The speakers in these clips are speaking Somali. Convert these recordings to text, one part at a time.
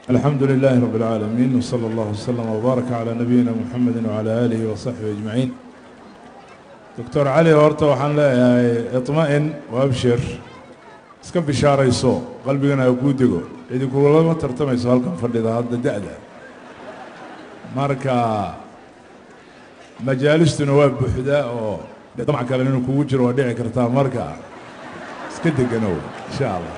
الحمد لله رب العالمين وصلى الله وسلم وبارك على نبينا محمد وعلى آله وصحبه أجمعين دكتور علي horta waxaan leeyahay iطma'in وabshir iska bishaarayso qalbigana ha kuu dego cidi kulama tartamayso halkan fadhida hadda da'da marka majaalistuna waa buuxdaa oo damac kale inuu kugu jiro waa dhici kartaa marka iska deganow insha allah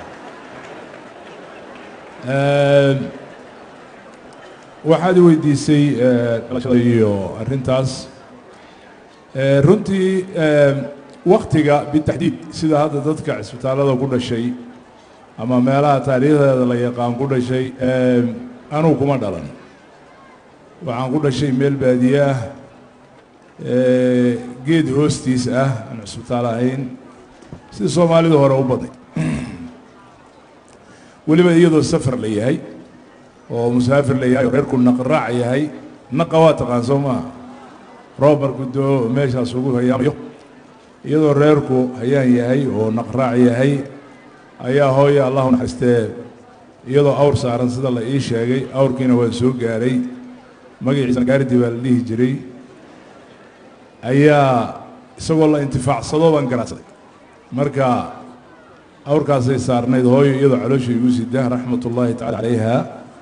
waxaad i weydiisay dhalashada iyo arrintaas runtii waktiga bitaxdiid sida hadda dadka cisbitaallada ku dhashay ama meelaha taariikhdeeda la yaqaan ku dhashay anugu kuma dhalan waxaan ku dhashay meel baadiye ah geed hoostiis ah aan cisbitaal ahayn sida soomaalidu hore u badnay weliba iyadoo safar la yahay oo musaafir la yahay oo reerku naqraac yahay naqa waa taqaan soo maaha roob marku doo meeshaas ugu hayaamayo iyadoo reerku hayaan yahay oo naqraac yahay ayaa hooya allahu naxariistee iyadoo awr saaran sida la ii sheegay awrkiina waa soo gaaray magaciisana gaardi baa la dhihi jiray ayaa isagoo la intifaacsado baan garaacsaday marka awrkaasay saarnayd hooyo iyadoo caloosha igu sida raxmat ullaahi tacala calayha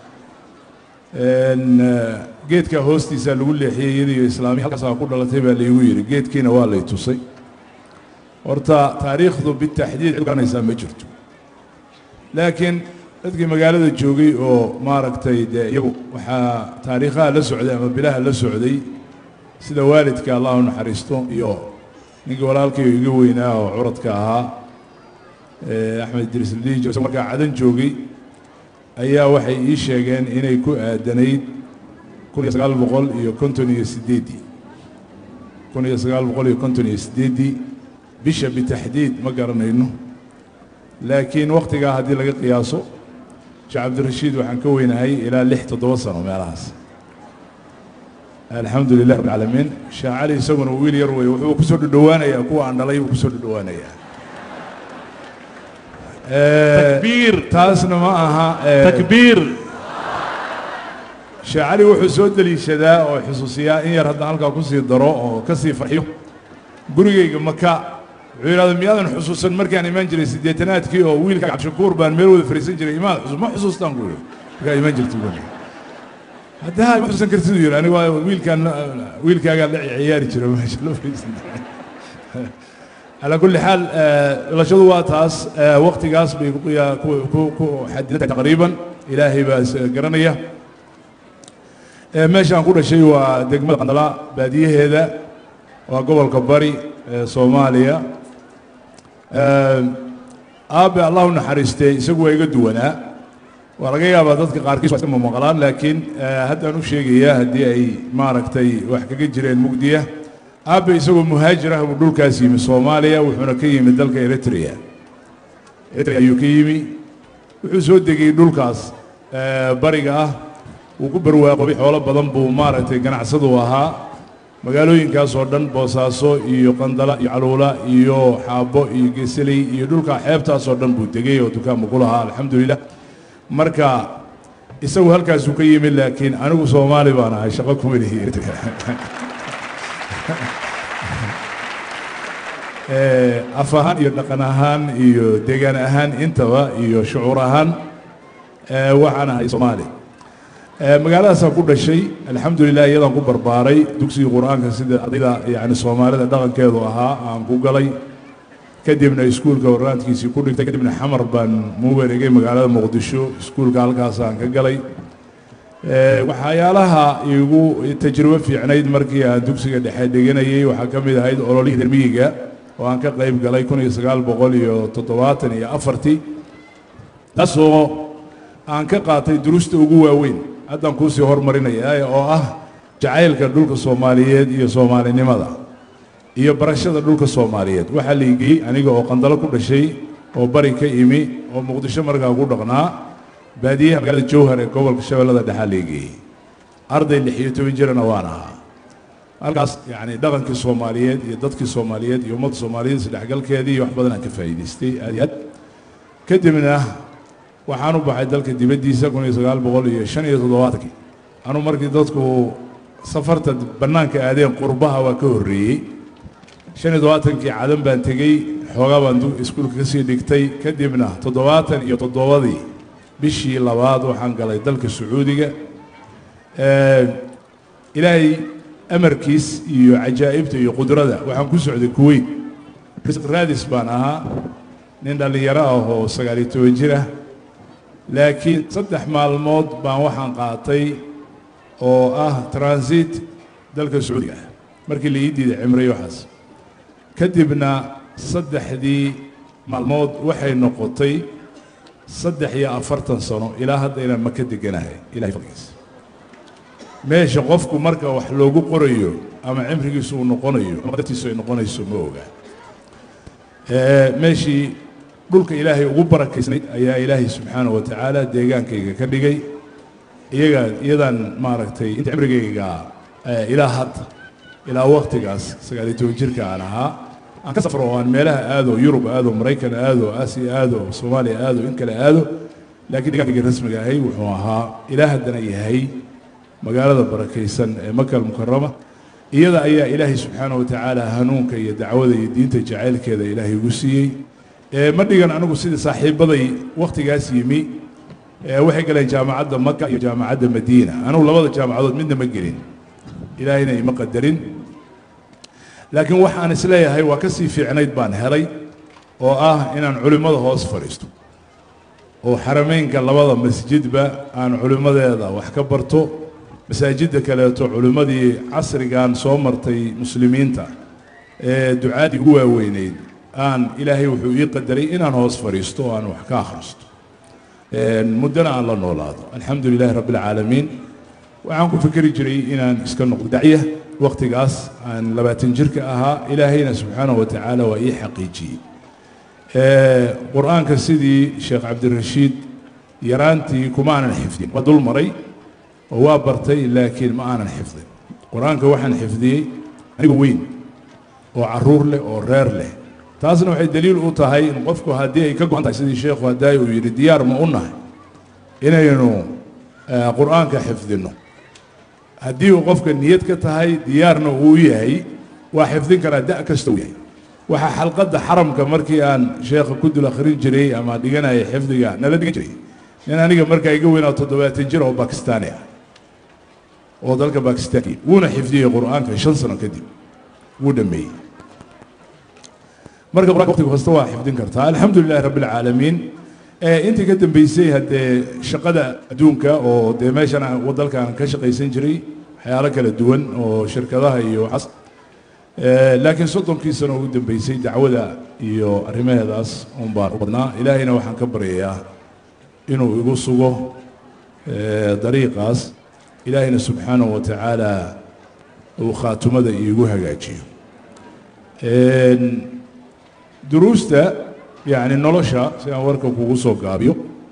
geedka hoostiisaa lagu leexiyey iyadiiyo islaamiya halkaasaa ku dhalatay baa laygu yidhi geedkiina waa lay tusay horta taariikhdu bitaxdiid cid garanaysaa ma jirto laakiin dadkii magaalada joogay oo maaragtay dee iyagu waxaa taariikhaha la socday ama bilaha la socday sida waalidka allahu naxariisto iyo ninkii walaalkii iga weynaa oo curadka ahaa axmed idriis liijo isagoo markaa cadan joogay ayaa waxay ii sheegeen inay ku aadanayd kun iyo sagaal boqol iyo konton iyo sideeddii kun iyo sagaal boqol iyo konton iyo sideeddii bisha bitaxdiid ma garanayno laakiin wakhtigaa haddii laga qiyaaso sheekh cabdirashiid waxaan ka weynahay ilaa lix toddoba sano meelahaas alxamdu lilah rabbi alcaalamiin sheekh cali isaguna wiil yar weeye wuxuu kusoo dhudhowaanayaa kuwa aan dhalay buu kusoo dhudhowaanayaa takbiir taasna ma aha takbiir sheekh cali wuxuu soo deliishadaa oo xusuusiyaa in yar haddaan halkaa kusii daro oo ka sii farxiyo gurigayga maka wuxuu yidhahda miyaadan xusuusan markaan imaan jiray siddeetanaadkii oo wiilka cabdishakuur baan meel wada fariisan jiray imaad xusuus ma xusuustaan ku yidhi markaa imaan jirtay guriga haddaa ma xusuusan kartid uu yidhi anigu waa wiilkaan wiilkaagaa la ciyaari jira meesha loo fariisan jiray calaa kulli xaal dhalashadu waa taas waktigaas bay ku ku xadidan taqriiban ilaahay baa is garanaya meeshaan ku dhashay waa degmada qandala baadiyaheeda waa gobolka bari ee soomaaliya aabe allahu naxariistee isagu waa iga duwanaa waa laga yaabaa dadka qaarkiis waa iska mamaqlaan laakiin haddaan u sheegayaa haddii ay maaragtay wax kaga jireen mugdiya aabe isagoo muhaajir ah buu dhulkaas yimi soomaaliya wuxuuna ka yimi dalka eritrea eritrea ayuu ka yimi wuxuu soo degay dhulkaas bariga ah wuu ku barwaaqobay xoolo badan buu maaragtay ganacsadu ahaa magaalooyinkaas oo dhan boosaaso iyo qandala iyo caluula iyo xaabo iyo geseley iyo dhulka xeebtaas oo dhan buu degay oo dukaanbu ku lahaa alxamdulilah marka isagu halkaasuu ka yimi laakiin anigu soomaali baan ahay shaqo kuma lihi eritrea af ahaan iyo dhaqan ahaan iyo deegaan ahaan intaba iyo shucuur ahaan waxaan ahay soomaali magaaladaasaan ku dhashay alxamdulilah iyadaan ku barbaaray dugsigii qur-aanka sida ardayda yani soomaalida dhaqankeedu ahaa aan ku galay kadibna iskuulka warraadkiisii ku dhigtay kadibna xamar baan mu wareegay magaalada muqdisho iskuulka halkaasaan ka galay waxyaalaha igu tajribo fiicnayd markii aan dugsiga dhexe dhiganayay waxaa ka mid ahayd ololihii dermiyiga oo aan ka qayb galay kun iyo sagaal boqol iyo toddobaatan iyo afartii taasoo aan ka qaatay durusta ugu waaweyn haddaan kuusii hormarinaya oo ah jacaylka dhulka soomaaliyeed iyo soomaalinimada iyo barashada dhulka soomaaliyeed waxaa la igeyey aniga oo qandalo ku dhashay oo bari ka imi oo muqdisho markaa ku dhaqnaa baadiyaha magaalada jowhar ee gobolka shabeellada dhexaa la igeeyey arday lix iyo toban jirana waan ahaa halkaas yani dhaqankii soomaaliyeed iyo dadkii soomaaliyeed iyo ummadda soomaaliyeed isdhexgalkeedii iyo wax badan aan ka faa'iidaystay aad iyo aad kadibna waxaan u baxay dalka dibaddiisa kun iyo sagaal boqol iyo shan iyo toddobaatankii anuu markii dadku safarta bannaanka aadeen qurbaha waa ka horreeyey shan iyo toddobaatankii cadan baan tegey xoogaa baan iskuulka ka sii dhigtay kadibna toddobaatan iyo toddobadii bishii labaad waxaan galay dalka sacuudiga ilaahay amarkiis iyo cajaa'ibta iyo qudrada waxaan ku socday kuweyt risq raadis baan ahaa nin dhallinyaro ah oo sagaaliyo toban jir ah laakiin saddex maalmood baan waxaan qaatay oo ah transit dalka sacuudiga ah markii la ii diiday cimray waxaas kadibna saddexdii maalmood waxay noqotay saddex iyo afartan sano ilaa hadda inaan maka deganahay ilahay fadligiisa meesha qofku marka wax loogu qorayo ama cimrigiisu uu noqonayo ama dartiisu ay noqonayso ma oga meeshii dhulka ilaahay ugu barakaysnayd ayaa ilaahay subxaanahu wa tacaala deegaankayga ka dhigay iyaga iyadaan maaragtay inta cimrigayga ilaa hadda ilaa waktigaas sagaaliyo toban jirka aan ahaa aan ka safro oo aan meelaha aado yurub aado maraykan aado aasiya aado soomaaliya aado in kale aado laakiin deegaankayga rasmiga ahay wuxuu ahaa ilaa haddana yahay magaalada barakaysan ee makal mukarama iyada ayaa ilaahay subxaanahu wa tacaala hanuunka iyo dacwada iyo diinta jacaylkeeda ilaahay ugu siiyey ma dhigan anigu sidii saaxiibaday wakhtigaas yimi waxay galeen jaamacadda maka iyo jaamacadda madiina anigu labada jaamacadood midna ma gelin ilaahayna ima qadarin laakiin waxaan isleeyahay waa ka sii fiicnayd baan helay oo ah inaan culimmada hoos fadhiisto oo xarameynka labada masjidba aan culimmadeeda wax ka barto masaajidda kaleeto culimmadii casrigan soo martay muslimiinta ee ducaadii ugu waaweyneyd aan ilaahay wuxuu ii qadaray inaan hoos fadhiisto oo aan wax ka akhristo muddana aan la noolaado alxamdu lilahi rabbi alcaalamiin waxaan ku fikeri jiray inaan iska noqdo dacya wakhtigaas aan labaatan jirka ahaa ilaahayna subxaanahu wa tacaala waa ii xaqiijiyey qur-aanka sidii sheekh cabdirashiid yaraantii kuma aanan xifdin waa dul maray oo waa bartay laakiin ma aanan xifdin qur-aanka waxaan xifdiyey anigu weyn oo caruur leh oo reer leh taasna waxay daliil u tahay in qofku haddii ay ka go-an tahay sidii sheekhu haddaay uu yidhi diyaar ma u nahay inaynu qur-aanka xifdinno haddii uu qofka niyad ka tahay diyaarna uu yahay waa xifdin karaa da' kasta uu yahay waxaa xalqadda xaramka markii aan sheekha ku dul akhrin jiray ama dhiganaya xifdiga nala dhigan jiray nin aniga markaa iga weynaa toddobaatan jir oo bakistaani ah oo dalka bakistaanki wuuna xifdiyey qur-aanka shan sano kadib wuu dhameeyey marka qur-anka waqtiga kasta waa xifdin kartaa alxamdu lilahi rabbi alcaalamiin intii ka dambeysay haddee shaqada adduunka oo dee meeshan dalkan ka shaqaysan jiray waxyaalo kala duwan oo shirkadaha iyo waxaas laakiin soddonkii sano ugu dambeysay dacwada iyo arrimaheedaas un baan u badnaa ilaahayna waxaan ka baryayaa inuu igu sugo dariiqaas ilaahayna subxaanahu wa tacaala uu khaatumada iigu hagaajiyo duruusta yani nolosha si aan warka kugu soo gaabiyo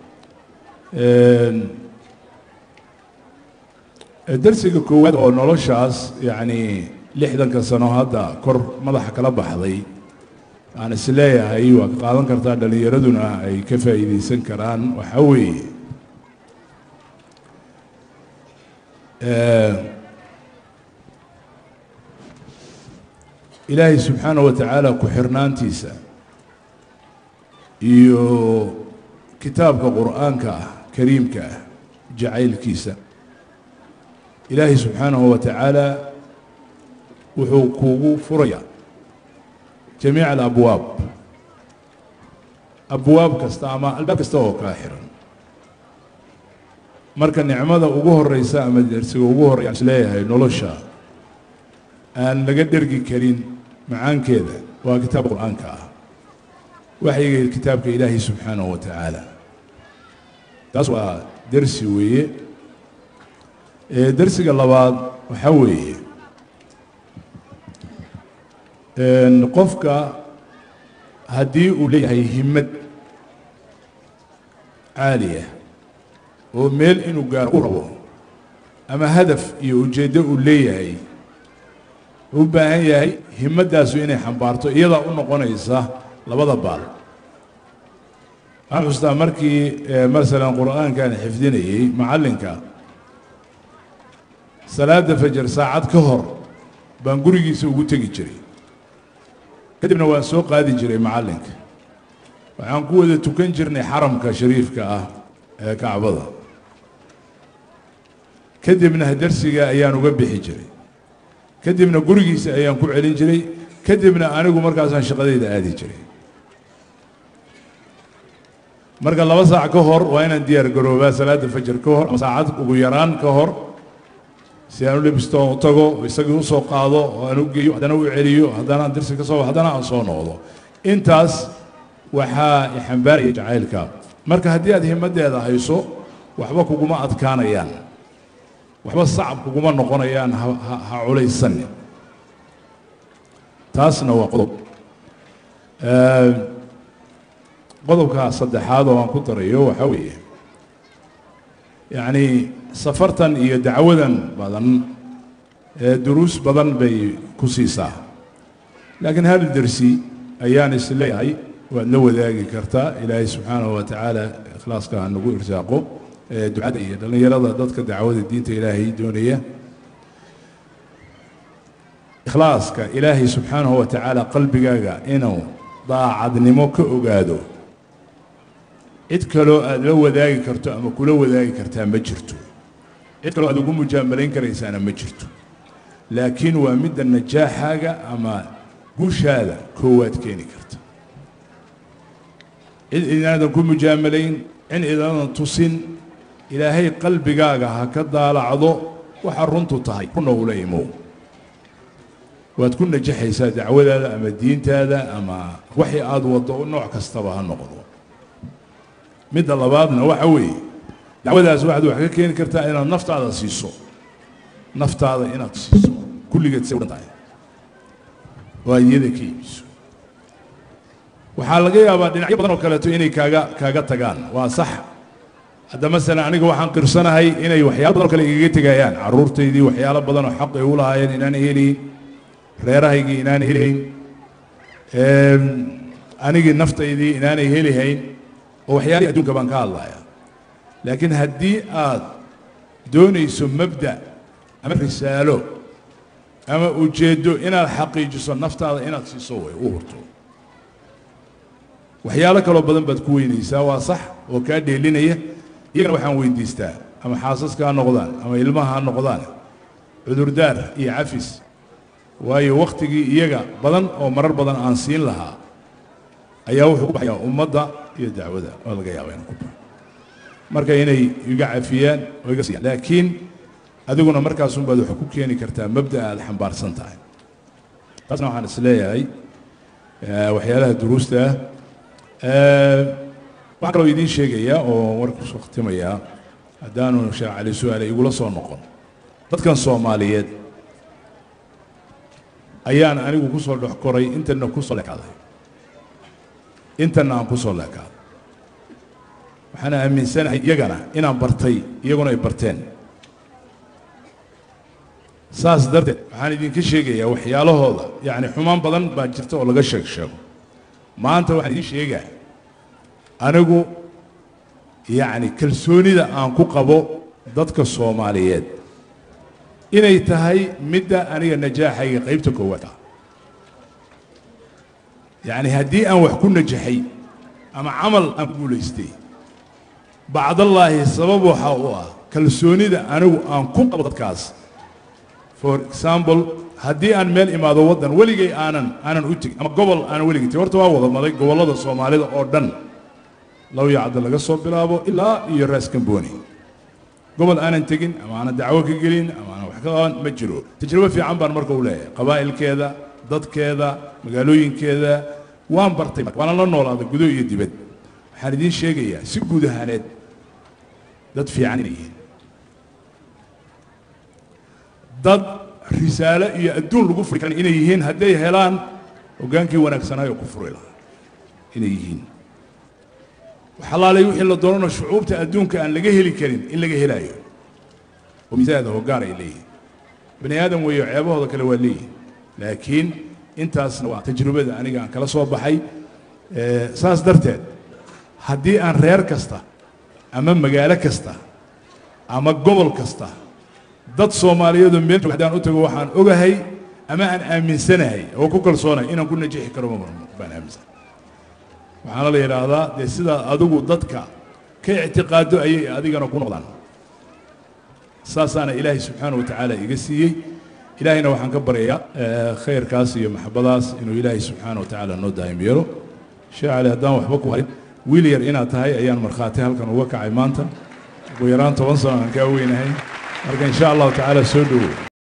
darsiga koowaad oo noloshaas yani lixdanka sano hadda kor madaxa kala baxday aan is leeyahay waa ka qaadan kartaa dhallinyaraduna ay ka faa'iidaysan karaan waxaa weeye ilaahay subxaanaه wa tacaala ku-xirnaantiisa iyo kitaabka qur'aanka ah kariimka ah jacaylkiisa ilaahay subxaanahu wa tacaala wuxuu kugu furayaa jamiica alabwaab abwaab kasta ama albaab kasta oo kaa xiran marka nicmada ugu horeysa ama dersiga ugu horreya aan is leeyahay nolosha aan laga dhergi karin macaankeeda waa kitaabka qur-aanka ah waxyiga kitaabka ilaahay subxaanahu wa tacaala taas waa dersi weeye dersiga labaad waxaa weeye qofka haddii uu leeyahay himmad caaliya oo meel inuu gaaro u rabo ama hadaf iyo ujeeddo uu leeyahay u baahan yahay himmaddaasu inay xambaarto iyadaa u noqonaysa labada baal waxaan xustaa markii masalan qur'aankaan xifdinayey macallinka salaada fajar saacad ka hor baan gurigiisa ugu tegi jiray kadibna waan soo qaadi jiray macallinka waxaan ku wada tukan jirnay xaramka shariifka ah ee kacbada kadibna darsiga ayaan uga bixi jiray kadibna gurigiisa ayaan ku celin jiray kadibna anigu markaasaan shaqadayda aadi jiray marka laba saac ka hor waa inaan diyaar garoobaa salaada fajar ka hor ama saacad ugu yaraan ka hor si aan u lebisto u tago isagii usoo qaado oo aan u geeyo haddana u celiyo haddana aan darsi ka soo haddana aan soo noqdo intaas waxaa ixambaaraya jacaylka marka haddii aad himaddeeda hayso waxba kuguma adkaanayaan waxba sacab kuguma noqonayaan ha culaysanni taasna waa qodob qodobka saddexaad oo aan ku darayo waxaa weeye yacni safartan iyo dacwadan badan ee duruus badan bay ku siisaa laakiin hal dersi ayaan is leeyahay waad la wadaagi kartaa ilaahay subxaanahu wa tacaala ikhlaaska ha nagu irsaaqo ee ducada iyo dhallinyarada dadka dacwada diinta ilaahay doonaya ikhlaaska ilaahay subxaanahu wa tacaala qalbigaaga inuu daacadnimo ka ogaado cid kaloo aad la wadaagi karto ama kula wadaagi kartaa ma jirto cid kaloo aad ugu mujaamalayn karaysaana ma jirto laakiin waa midda najaaxaaga ama guushaada koowaad keeni karta cid idinaadan ku mujaamalayn cid idinaadan tusin ilaahay qalbigaaga ha ka daalacdo waxa runtu tahay kuna ula imow waad ku najaxaysaa dacwadaada ama diintaada ama waxii aad waddo nooc kastaba ha noqdo midda labaadna waxa weeye dacwadaas waxaad wax ka keeni kartaa inaad naftaada siiso naftaada inaad siiso kulligeed say udhan tahay oo aad iyada ka iibiso waxaa laga yaabaa dhinacyo badan oo kaleeto inay kaaga kaaga tagaan waa sax hadda masalan aniga waxaan qirsanahay inay waxyaalo badan oo kale igaga tegayaan carruurtaydii waxyaalo badan oo xaq ay u lahaayeen inaan helayn reerahaygii inaan helayn anigii naftaydii inaanay helihayn oo waxyaalihii adduunka baan ka hadlaya laakiin haddii aad doonayso mabda ama risaalo ama ujeeddo inaad xaqiijiso naftaada inaad siiso way u hurto waxyaalo kaloo badan baad ku weynaysaa waa sax oo kaa dheelinaya iyagana waxaan weydiistaa ama xaasaska ha noqdaan ama ilmaha ha noqdaan cudurdaar iyo cafis waayo wakhtigii iyaga badan oo marar badan aan siin lahaa ayaa wuxuu ku baxayaa ummadda iyo dacwada oo laga yaaba inuu ku baxo marka inay iga cafiyaan oo iga siiyaan laakiin adiguna markaasunbaad wax ku keeni kartaa mabda aad xambaarsan tahay taasna waxaan is leeyahay waxyaalaha duruusta ah waxaan kaloo idiin sheegayaa oo warka kusoo khtimayaa haddaanu sheekh cali su-aale igula soo noqon dadkan soomaaliyeed ayaan anigu ku soo dhex koray intana ku soo leekaaday intana aan ku soo leekaaday waxaana aaminsanahay iyagana inaan bartay iyaguna ay barteen saas darteed waxaan idinka sheegayaa waxyaalahooda yacni xumaan badan baa jirta oo laga sheeg sheego maanta waxaan idiin sheegaa anigu yacni kalsoonida aan ku qabo dadka soomaaliyeed inay tahay midda aniga najaaxayga qaybta koowaad ah yacni haddii aan wax ku najaxay ama camal aan ku guulaystay bacdallaahi sabab waxa u ah kalsoonida anigu aan ku qabo dadkaas for example haddii aan meel imaado waddan weligay aanan aanan u tegin ama gobol aanan weligay tegin horta waa wada maday gobollada soomaalida oo dhan low yacda laga soo bilaabo ilaa iyo raas kamboni gobol aanan tegin ama aanan dacwo ka gelin ama aanan wax ka qaban ma jiro tajribo fiican baan marka u leeyahay qabaa'ilkeeda dadkeeda magaalooyinkeeda waan bartay waana la noolaaday gudo iyo dibad waxaan idiin sheegayaa si guud ahaaneed dad fiican inay yihiin dad risaalo iyo adduun lagu furi karan inay yihiin hadday helaan hoggaankii wanaagsanaayo ku furi lahaa inay yihiin waxalaalay wixii la doonano shucuubta adduunka aan laga heli karin in laga helaayo oo misaada hoggaan ay leeyihin bani aadam weeyo ceebahooda kale waa leeyihin laakiin intaasna waa tajrubada aniga aan kala soo baxay saas darteed haddii aan reer kasta ama magaalo kasta ama gobol kasta dad soomaaliyeedoo meel jooga haddaan u tago waxaan ogahay ama aan aaminsanahay oo ku kalsoonahay inaan ku najixi karo ma marmo baan aaminsan waxaana la yidhaahdaa dee sidaa adigu dadka ka ictiqaado ayay adigana ku noqdaan saasaana ilaahay subxaana wa tacaala iga siiyey ilaahayna waxaan ka baryayaa khayrkaas iyo maxabadaas inuu ilaahay subxaana wa tacaala noo daa'im yeelo sheekh cali haddaan waxba ku harin wiil yar inaad tahay ayaan markhaati halkan uga kacay maanta ugu yaraan toban sano aan kaa weynahay marka insha allahu tacaala soo dhowow